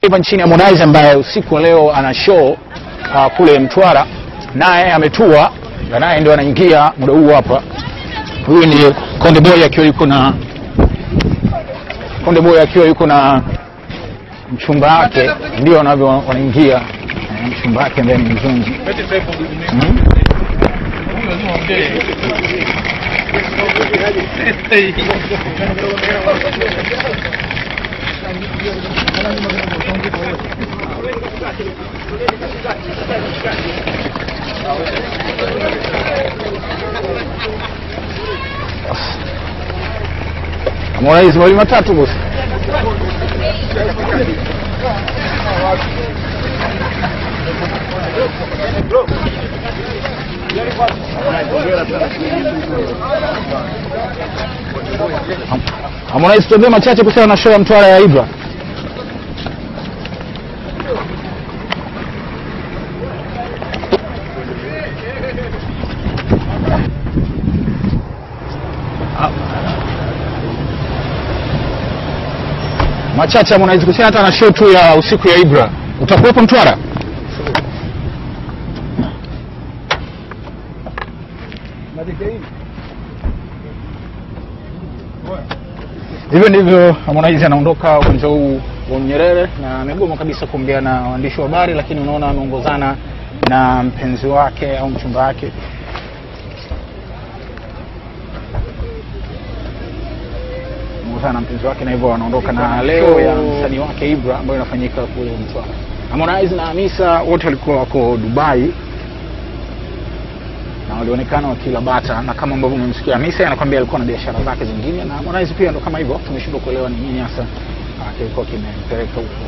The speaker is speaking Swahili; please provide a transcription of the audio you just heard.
hapa nchini Harmonize ambaye usiku wa leo ana show uh, kule Mtwara, naye ametua na naye ndio anaingia muda huu hapa. Huyu ni Konde Boy akiwa yuko na Konde Boy akiwa yuko na mchumba wake, ndio wanavyo wanaingia eh, mchumba wake ambaye ni mzungu mm. Harmonize mawili matatu bosi. Harmonize, tuambie machache kuhusiana na show ya Mtwara ya Ibra. machache Harmonize kuhusiana hata na show tu ya usiku ya Ibra. Utakuwepo Mtwara? Hivyo ndivyo Harmonize anaondoka uwanja huu wa Nyerere na amegoma kabisa kuongea na waandishi wa habari, lakini unaona ameongozana na mpenzi wake au mchumba wake. Ameongozana na mpenzi wake na hivyo wanaondoka na leo ya msanii wake Ibra ambayo inafanyika kule Mtwara. Harmonize na Hamisa wote walikuwa wako Dubai na walionekana wakila bata, na kama ambavyo umemsikia Hamisa anakwambia alikuwa na biashara zake zingine, na Harmonize pia ndo kama hivyo, tumeshindwa kuelewa ni nini hasa ah, kilikuwa kimempeleka huko.